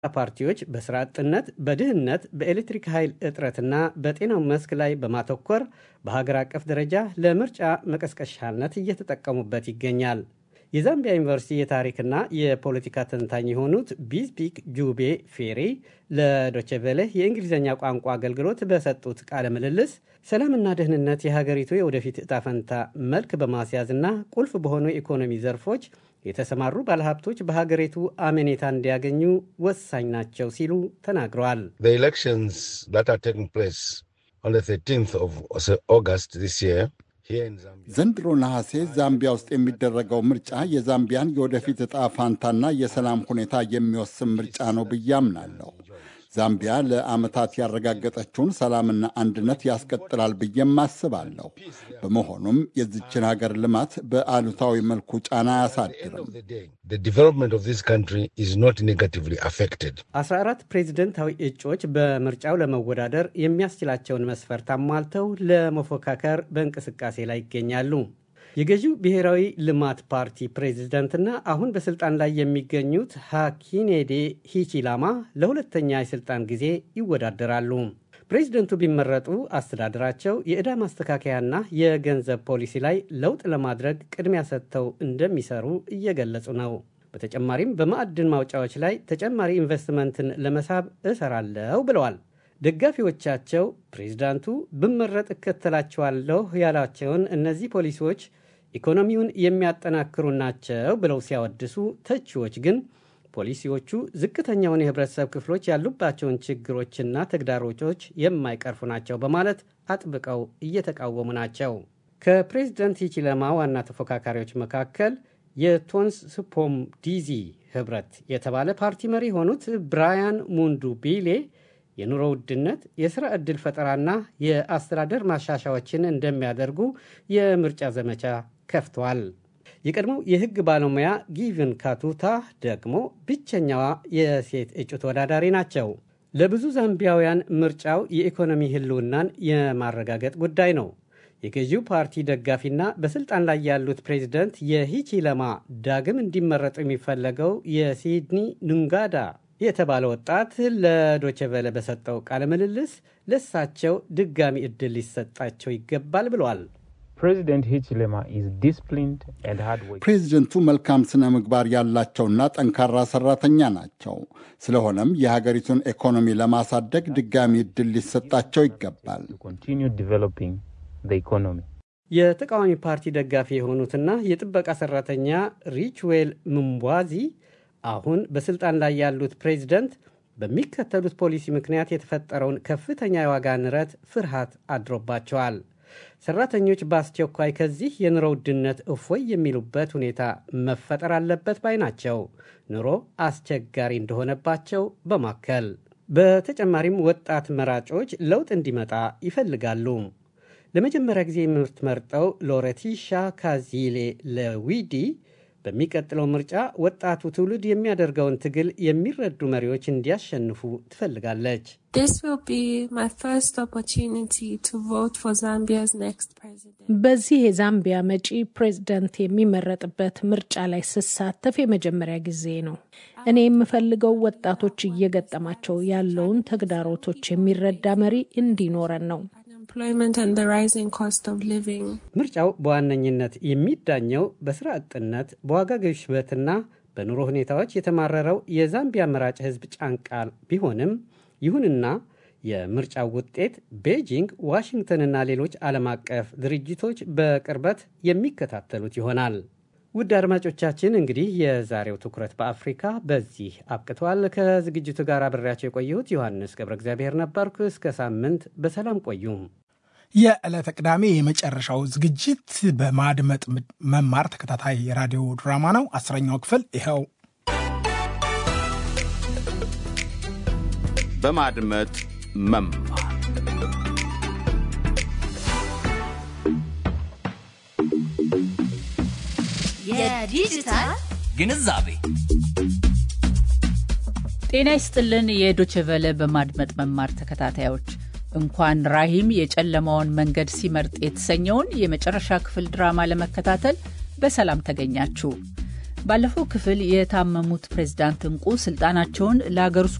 ፓርቲዎች በስራ አጥነት፣ በድህነት፣ በኤሌክትሪክ ኃይል እጥረትና በጤናው መስክ ላይ በማተኮር በሀገር አቀፍ ደረጃ ለምርጫ መቀስቀሻነት እየተጠቀሙበት ይገኛል። የዛምቢያ ዩኒቨርሲቲ የታሪክና የፖለቲካ ተንታኝ የሆኑት ቢዝቢክ ጁቤ ፌሪ ለዶቼቬሌ የእንግሊዝኛ ቋንቋ አገልግሎት በሰጡት ቃለ ምልልስ ሰላምና ደህንነት የሀገሪቱ የወደፊት እጣ ፈንታ መልክ በማስያዝና ቁልፍ በሆኑ የኢኮኖሚ ዘርፎች የተሰማሩ ባለሀብቶች በሀገሪቱ አመኔታ እንዲያገኙ ወሳኝ ናቸው ሲሉ ተናግረዋል። ዘንድሮ ነሐሴ ዛምቢያ ውስጥ የሚደረገው ምርጫ የዛምቢያን የወደፊት ዕጣ ፋንታና የሰላም ሁኔታ የሚወስን ምርጫ ነው ብዬ አምናለሁ። ዛምቢያ ለዓመታት ያረጋገጠችውን ሰላምና አንድነት ያስቀጥላል ብዬም አስባለሁ። በመሆኑም የዚችን ሀገር ልማት በአሉታዊ መልኩ ጫና አያሳድርም። 14 ፕሬዝደንታዊ እጩዎች በምርጫው ለመወዳደር የሚያስችላቸውን መስፈርት አሟልተው ለመፎካከር በእንቅስቃሴ ላይ ይገኛሉ። የገዢው ብሔራዊ ልማት ፓርቲ ፕሬዝደንትና አሁን በስልጣን ላይ የሚገኙት ሃኪኔዴ ሂቺላማ ለሁለተኛ የስልጣን ጊዜ ይወዳደራሉ። ፕሬዝደንቱ ቢመረጡ አስተዳደራቸው የዕዳ ማስተካከያና የገንዘብ ፖሊሲ ላይ ለውጥ ለማድረግ ቅድሚያ ሰጥተው እንደሚሰሩ እየገለጹ ነው። በተጨማሪም በማዕድን ማውጫዎች ላይ ተጨማሪ ኢንቨስትመንትን ለመሳብ እሰራለሁ ብለዋል። ደጋፊዎቻቸው ፕሬዝዳንቱ ብመረጥ እከተላቸዋለሁ ያላቸውን እነዚህ ፖሊሲዎች ኢኮኖሚውን የሚያጠናክሩ ናቸው ብለው ሲያወድሱ፣ ተቺዎች ግን ፖሊሲዎቹ ዝቅተኛውን የህብረተሰብ ክፍሎች ያሉባቸውን ችግሮችና ተግዳሮቶች የማይቀርፉ ናቸው በማለት አጥብቀው እየተቃወሙ ናቸው። ከፕሬዝደንት ሂቺለማ ዋና ተፎካካሪዎች መካከል የቶንስ ስፖም ዲዚ ህብረት የተባለ ፓርቲ መሪ የሆኑት ብራያን ሙንዱ ቢሌ የኑሮ ውድነት፣ የሥራ ዕድል ፈጠራና የአስተዳደር ማሻሻዎችን እንደሚያደርጉ የምርጫ ዘመቻ ከፍተዋል። የቀድሞው የሕግ ባለሙያ ጊቭን ካቱታ ደግሞ ብቸኛዋ የሴት እጩ ተወዳዳሪ ናቸው። ለብዙ ዛምቢያውያን ምርጫው የኢኮኖሚ ህልውናን የማረጋገጥ ጉዳይ ነው። የገዢው ፓርቲ ደጋፊና በስልጣን ላይ ያሉት ፕሬዚደንት የሂቺለማ ዳግም እንዲመረጡ የሚፈለገው የሲድኒ ኑንጋዳ የተባለ ወጣት ለዶቸቨለ በሰጠው ቃለ ምልልስ ለእሳቸው ድጋሚ ዕድል ሊሰጣቸው ይገባል ብለዋል። ፕሬዚደንቱ መልካም ስነ ምግባር ያላቸውና ጠንካራ ሰራተኛ ናቸው። ስለሆነም የሀገሪቱን ኢኮኖሚ ለማሳደግ ድጋሚ ዕድል ሊሰጣቸው ይገባል። የተቃዋሚ ፓርቲ ደጋፊ የሆኑትና የጥበቃ ሰራተኛ ሪችዌል ምምቧዚ አሁን በስልጣን ላይ ያሉት ፕሬዚደንት በሚከተሉት ፖሊሲ ምክንያት የተፈጠረውን ከፍተኛ የዋጋ ንረት ፍርሃት አድሮባቸዋል። ሰራተኞች በአስቸኳይ ከዚህ የኑሮ ውድነት እፎይ የሚሉበት ሁኔታ መፈጠር አለበት ባይ ናቸው። ኑሮ አስቸጋሪ እንደሆነባቸው በማከል በተጨማሪም ወጣት መራጮች ለውጥ እንዲመጣ ይፈልጋሉ። ለመጀመሪያ ጊዜ የምትመርጠው ሎሬቲሻ ካዚሌ ለዊዲ በሚቀጥለው ምርጫ ወጣቱ ትውልድ የሚያደርገውን ትግል የሚረዱ መሪዎች እንዲያሸንፉ ትፈልጋለች። በዚህ የዛምቢያ መጪ ፕሬዝደንት የሚመረጥበት ምርጫ ላይ ስሳተፍ የመጀመሪያ ጊዜ ነው። እኔ የምፈልገው ወጣቶች እየገጠማቸው ያለውን ተግዳሮቶች የሚረዳ መሪ እንዲኖረን ነው። ምርጫው በዋነኝነት የሚዳኘው በስራ አጥነት፣ በዋጋ ግሽበትና በኑሮ ሁኔታዎች የተማረረው የዛምቢያ መራጭ ሕዝብ ጫንቃል ቢሆንም ይሁንና የምርጫው ውጤት ቤጂንግ፣ ዋሽንግተንና ሌሎች ዓለም አቀፍ ድርጅቶች በቅርበት የሚከታተሉት ይሆናል። ውድ አድማጮቻችን እንግዲህ የዛሬው ትኩረት በአፍሪካ በዚህ አብቅቷል። ከዝግጅቱ ጋር አብሬያቸው የቆየሁት ዮሐንስ ገብረ እግዚአብሔር ነበርኩ። እስከ ሳምንት በሰላም ቆዩም። የዕለተ ቅዳሜ የመጨረሻው ዝግጅት በማድመጥ መማር ተከታታይ የራዲዮ ድራማ ነው። አስረኛው ክፍል ይኸው። በማድመጥ መማር የዲጂታል ግንዛቤ ጤና ይስጥልን። የዶችቨለ በማድመጥ መማር ተከታታዮች እንኳን ራሂም የጨለማውን መንገድ ሲመርጥ የተሰኘውን የመጨረሻ ክፍል ድራማ ለመከታተል በሰላም ተገኛችሁ። ባለፈው ክፍል የታመሙት ፕሬዝዳንት እንቁ ስልጣናቸውን ለአገር ውስጥ